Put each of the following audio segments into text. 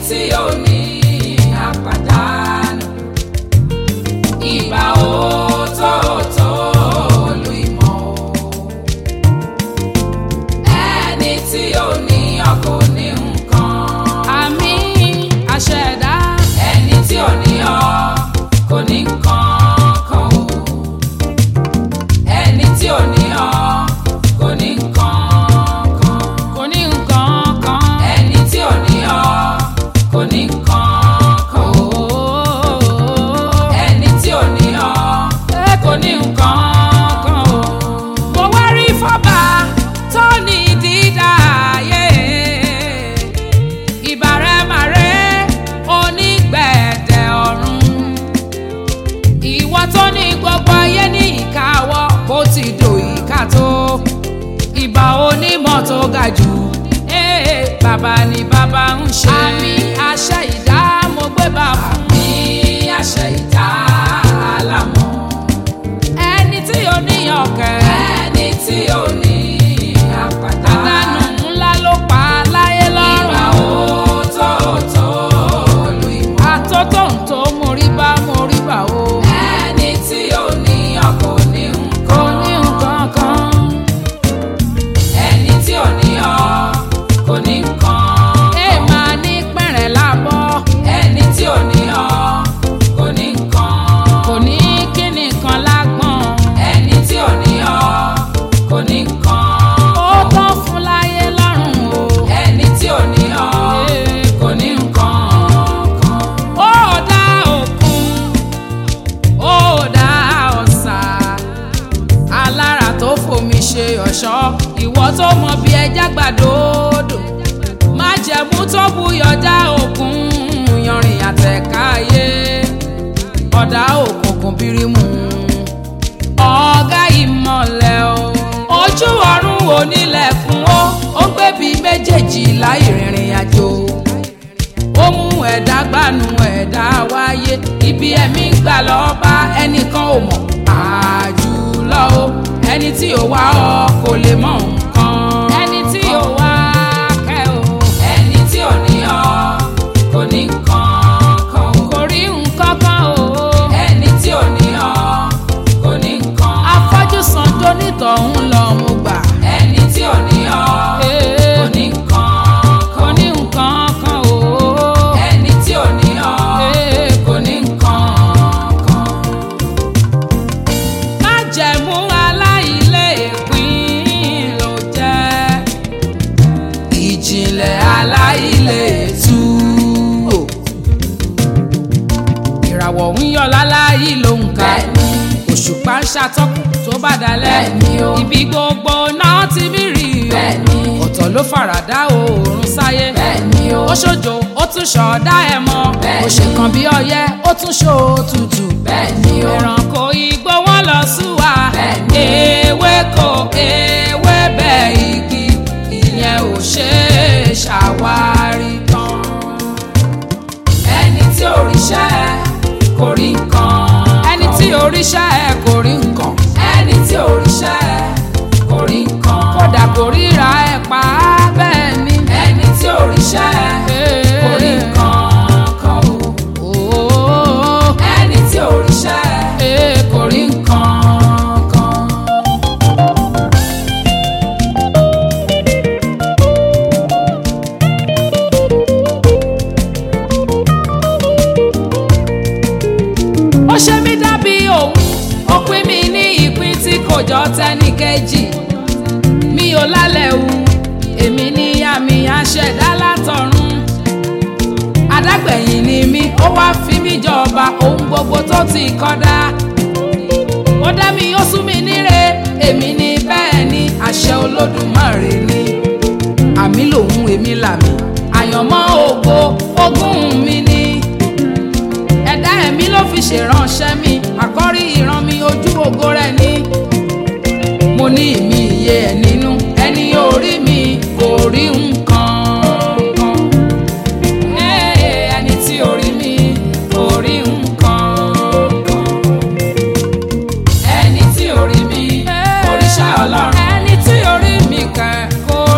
tí ò ní àpàdánù ìgbà òótọ́ọ̀tọ́ lu ìmọ̀ o ẹni tí ò ní ọkọ̀ ní nǹkan àmì àṣẹ̀dá ẹni tí ò ní ọ kò ní nǹkan kan o ẹni tí ò ní ọ kò ní nǹkan kan kò ní nǹkan kan. ẹni tí ò ní ọ kò ní nǹkan kan o ẹni tí ò ní ọ kò ní nǹkan kan o. mo wá rí fọ́bà tó ní dídá ayé ìbàrẹ̀màrẹ́ onígbẹ̀dẹ̀ ọ̀run ìwọ tó ní gbogbo ayé ní ìkáwọ́ bó ti dò ìka tó ìbà onímọ̀ tó ga jù ee bàbá ni bàbá ń ṣe àmì àṣẹ ìdá mo gbé bá fún ní àṣẹ ìta àlámọ̀ ẹni tí ó níyàn kẹ́ ẹni tí ò ní àpàdánù. àdánù ńlá ló pa láyé ìgbà lọ́rùn. òótọ́ọ̀tọ́ lu ìmọ̀. àtótó ń tó mórí bá mórí bá o. ẹni tí ò ní ọkọ̀ ní kò nǹkan. ní nǹkan kan. ẹni tí ò ní ọ kò ní nǹkan. ẹ máa ní pẹ̀rẹ̀ lábọ́. ẹni tí ò ní ọ kò ní nǹkan. kò ní kíni kan lágbọ̀n. ẹni tí ò ní ọ kò ní nǹkan. ó tán fún láyé lọ́rùn o. ẹni tí ò ní ọ kò ní nǹkan kan. ó dá òkun ó dá ọ̀sà alára tó fomi ṣe ọ̀ṣọ́ ìwọ tó mọ bí ẹja gbàdódò májẹ̀mú tó buyọ̀ dá òkun yanrìn àtẹ̀káyé ọ̀dà òkùnkùn bírímù ọ̀gá ìmọ̀lẹ̀ o ojú ọ̀run onílẹ̀kùn ó ó gbébi méjèèjì láì rìnrìn àjò ó mú ẹ̀dá gbanú ẹ̀dá wáyé ibi ẹ̀mí gbà lọ bá ẹnìkan ò mọ̀ àjùlọ o ẹni tí ò wá ọ kò lè mọ nǹkan ẹni tí ò wá kẹ́ o ẹni tí ò ní ọ kò ní nǹkan kan. kò rí nǹkan kan o ẹni tí ò ní ọ kò ní nǹkan. afọ́jú san tó nítọ̀hún lọ mo gbà ẹni tí ò ní ọ Ee. kò ní nǹkan kò kan. ní nǹkan kan o ẹni tí ò ní ọ Ee. kò ní nǹkan kan. májẹ̀mú aláìlẹ́ẹ̀pín ló jẹ́ ìjìnlẹ̀ aláìlẹ́ẹ̀tú. ìràwọ̀ ń yọ láláyé ló ń ka Bẹ́ẹ̀ni. òṣùpá ń ṣàtọ́kùn tó bá dalẹ̀ Bẹ́ẹ̀ni o. ibi gbogbo náà ti mí rí o Bẹ́ẹ̀ni. ọ̀tọ̀ ló faradà oòrùn sáyé bẹ́ẹ̀ni o. ó ṣojo ó tún ṣọ̀ọ́dá ẹ̀ mọ́ Bẹ́ẹ̀ni. ó ṣe kan bí ọyẹ́ ó tún ṣòtútù bẹ́ẹ̀ni o. ẹranko igbó wọn lọ súwa Bẹ́ẹ̀ni. ewéko ewébẹ̀ igi ìyẹn ò ṣe é ṣàwárí tán. ẹni tí ò ríṣẹ́ kò rí nǹkan. ẹni tí oríṣẹ́ ẹ kò rí nǹkan ẹni tí ò ríṣẹ́ kò rí nǹkan. kódà kò ríra ẹ pa á bẹ́ẹ̀ ni. ẹni tí ò ríṣẹ́ kò rí nǹkan kan o. Ooo, ẹni tí ò ríṣẹ́ ee, kò rí nǹkan kan. ó ṣe mí dàbí òun ó pín mi ní ìpín tí kò jọ tẹ́nì kejì mi ò lálẹ́ wu èmi ní àmì àṣẹ̀dá látọ̀run adágbẹ̀yìn ni mí ó wá fi mí jọba ohun gbogbo tó ti kọ́dá ó dá mi ó sún mi níre èmi ní bẹ́ẹ̀ ni àṣẹ olódùmarè ni àmì lòun èmi làmì àyànmọ́ ògo ogún mi ni ẹ̀dá ẹ̀mí ló fi ṣèránṣẹ́ mi àkọ́rí ìran mi ojú ògo rẹ̀ ni mo ní ìmí iye ẹ̀ nínú ẹni orí mi kò rí nǹkan kan Ee, ẹni tí orí mi kò rí nǹkan kan ẹni tí ò rí mi kò ríṣẹ́ ọlọ́run. ẹni tí orí mi kẹ̀ kò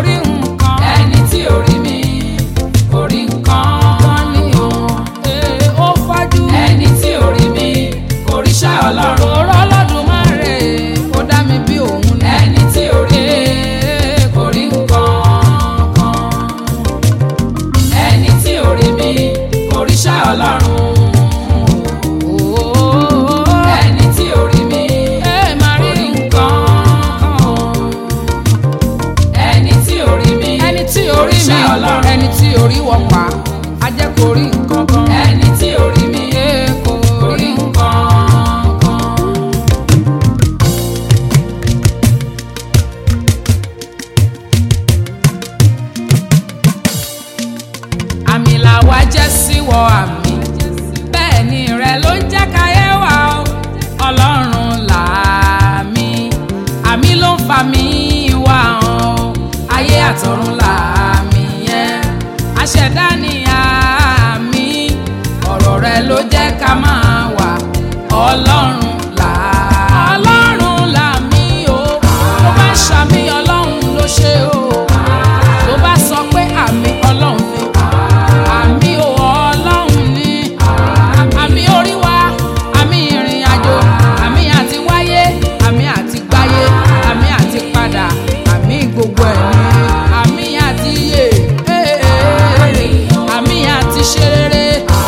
ẹni tí orí wọ̀ pa á jẹ́ kó rí nǹkan kan. ẹni tí orí mi Ẹ kò kò rí rí nǹkan kan. àmì làwa jẹ́ síwọ àmì bẹ́ẹ̀ ni rẹ ló ń jẹ́ káyé wa o ọlọ́run làmì àmì ló ń fa mi wá o ayé àtọ̀run làmì yẹn aṣẹ̀dá ni àmì ọ̀rọ̀ rẹ ló jẹ́ ká máa wà ọlọ́run là ọlọ́run làmì o tó bá ṣàmì ọlọ́run ló ṣe o tó bá sọ pé àmì ọlọ́run ni àmì ò ọlọ́run ni àmì orí wa àmì ìrìn àjò àmì àti wáyé àmì àti gbáyé àmì àti padà àmì gbogbo ẹ̀ ni àmì àti yè àmì àti ṣe rere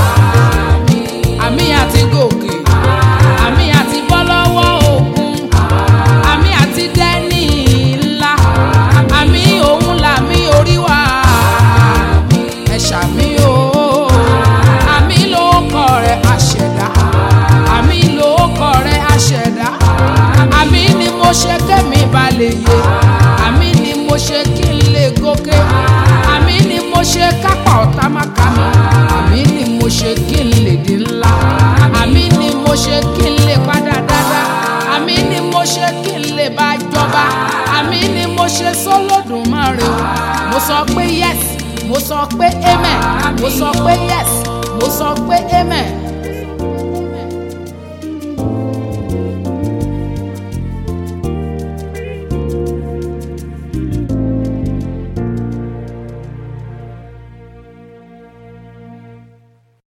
àmì àti gòkè àmì àti bọ́ lọ́wọ́ òkun àmì àti dẹ́ni ńlá àmì òun làmì orí wa ẹ ṣàmì o àmì ló kọ rẹ àṣẹdá àmì ló kọ rẹ àṣẹdá àmì ni mo ṣe kémi balẹ̀ yé àmì ni mo ṣe kí n lè gòkè àmì ni mo ṣe kápá ọ̀tá má ká mi àmì ni mo ṣe kí n lè di ńlá àmì ni mo ṣe kí n lè padà dáadáa àmì ni mo ṣe kí n lè bá jọba àmì ni mo ṣe sólódùmarè o mo sọ pé yes mo sọ pé amen mo sọ pé yes mo sọ pé amen